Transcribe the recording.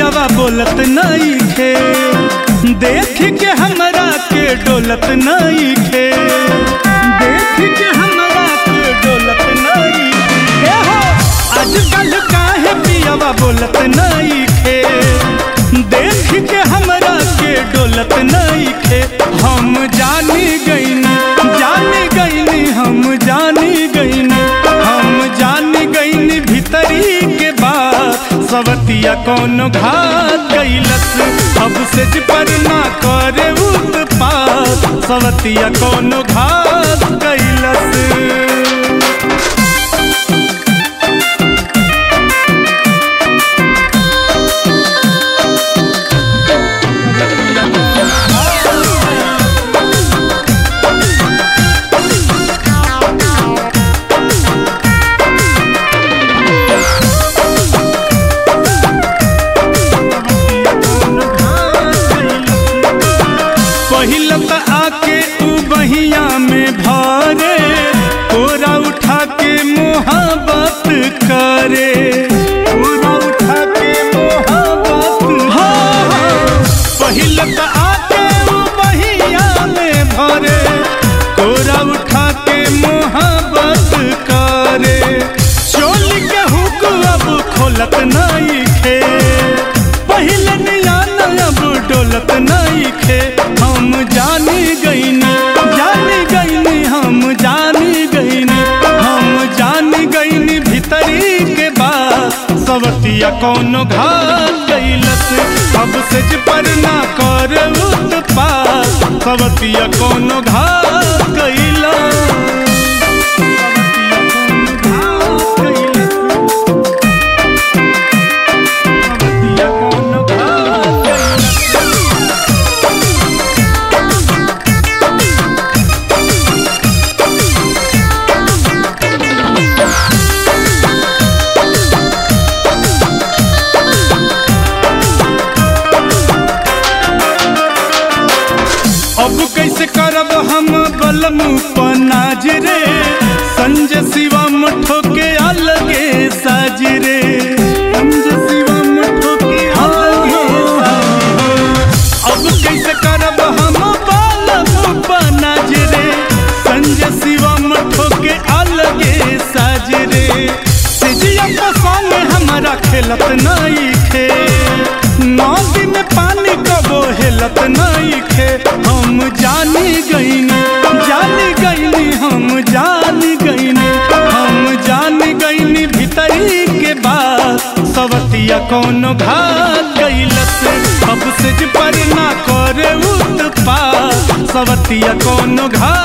पियावा बोलत नहीं खे देख के हमरा के डोलत नहीं खे देख के हमरा के डोलत नहीं खे हो आजकल काहे पियावा बोलत नहीं खे देख के हमरा के डोलत नहीं खे हम जानी गईनी जानी गईनी हम जानी गईनी हम जानी गईनी भीतरी के बात सवतिया कौन घात कैलस अब से पर ना करे उत्पात सवतिया कौन घात कैलस पहिल त आके उ बहिया में भरे कोरा उठा के मोहब्बत करे कोरा उठा के मोहब्बत हाँ पहिल त आके उ बहिया में भरे कोरा उठा के मोहब्बत करे चोली के हुक अब खोलत नहीं खे पहले नियान अब डोलत नहीं खे हम जानी गईनी जानी गईनी हम जानी गईनी हम जानी गईनी भीतरी के बात सवतिया कौनो घात कैलस अब से पर ना कर उत्पात सवतिया कौनो घात कैलस सवतिया कौनो घात कैलस अब कैसे करब हम बलमु पनाज रे संजय शिवम ठोके अलगे साज रे संजय शिवम ठोके अलगे साज अब कैसे करब हम बलमु पनाज रे संजय शिवम ठोके अलगे साज रे सिजिया पसंद हमारा खेलत नहीं खे नदी में पानी कबो हेलत नहीं खे हम जानी गईनी जानी गईनी हम जानी गईनी हम जानी गईनी भीतरी के बात सवतिया कौनो घात कैलस अब से पर ना करे उत्पात सवतिया कौनो घात